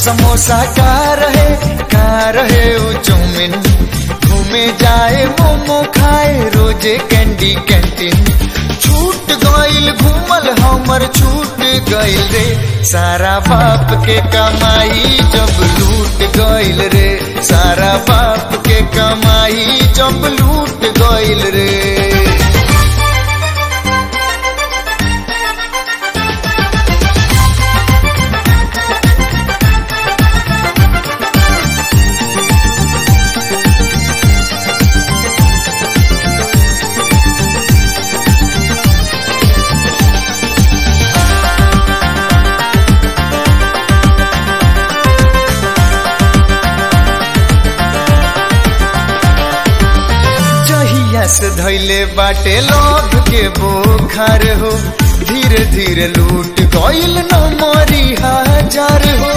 समोसा का रहे का रहे उ चौमिन घूमे जाए मोमो खाए रोजे कैंडी कैंटीन छूट गइल घूमल हमर छूट गइल रे सारा बाप के कमाई जब लूट गइल रे सारा बाप के कमाई जब लूट गइल रे जहिया से धैले बाटे लोभ के बोखार हो धीरे धीरे लूट गइल न मरी हजार हो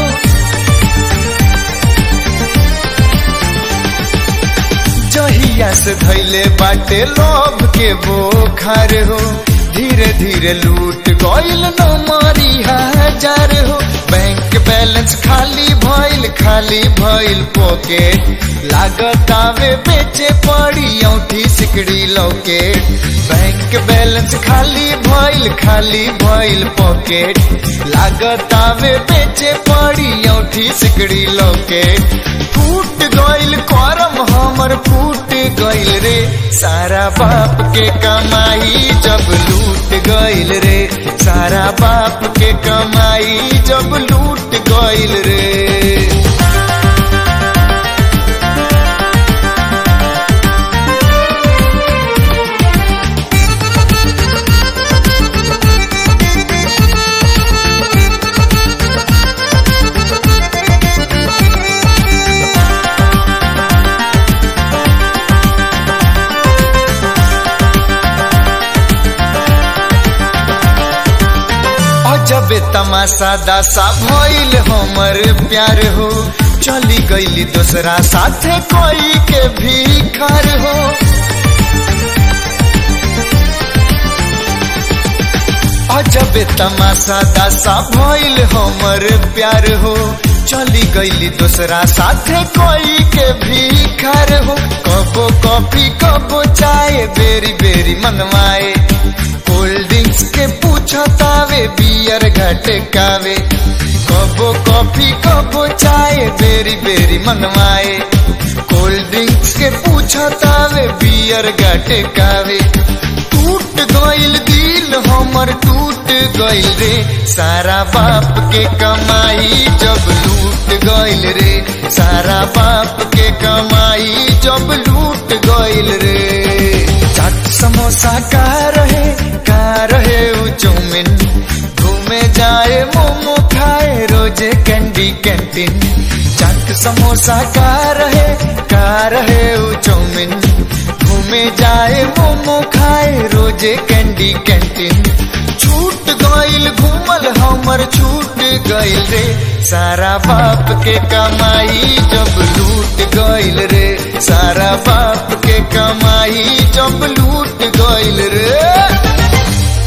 जहिया से धैले बाटे लोभ के बोखार हो धीरे धीरे लूट गइल न मरी हजार हो बैंक बैलेंस खाली भइल खाली भइल पॉकेट लागत आवे बेचे पड़ी औठी सिकड़ी लौकेट बैंक बैलेंस खाली भइल खाली भइल पॉकेट लागत आवे बेचे पड़ी औठी सिकड़ी लौकेट फूट गइल करम हमर फूट गइल रे सारा बाप के कमाई जब लूट गइल रे सारा बाप के कमाई जब लूट गइल रे जब तमाशा दासा भइल हमर प्यार हो चली गईली दूसरा साथे कोई के भीखार हो अजब तमाशा दासा भइल हमर प्यार हो चली गईली दूसरा साथे कोई के भीखार हो कबो कॉफी कबो चाय बेरी बेरी मनवाए कोल्ड ड्रिंक्स के पूछतावे बियर घटकावे कबो कॉफी कबो चाय बेरी बेरी मनवाए कोल्ड ड्रिंक्स के पूछतावे बियर घटकावे टूट गइल दिल हमर टूट गइल रे सारा बाप के कमाई जब लूट गइल रे सारा बाप के कमाई जब लूट गइल रे चाट समोसा का रहे का रहे उ चौमिन घूमे जाए मोमो खाए रोजे कैंडी कैंटीन चाट समोसा का रहे का रहे उ चौमिन घूमे जाए मोमो खाए रोजे कैंडी कैंटीन छूट गइल घूमल हमर छूट गइल रे सारा बाप के कमाई जब लूट गइल रे सारा बाप के कमाई जब लूट गइल रे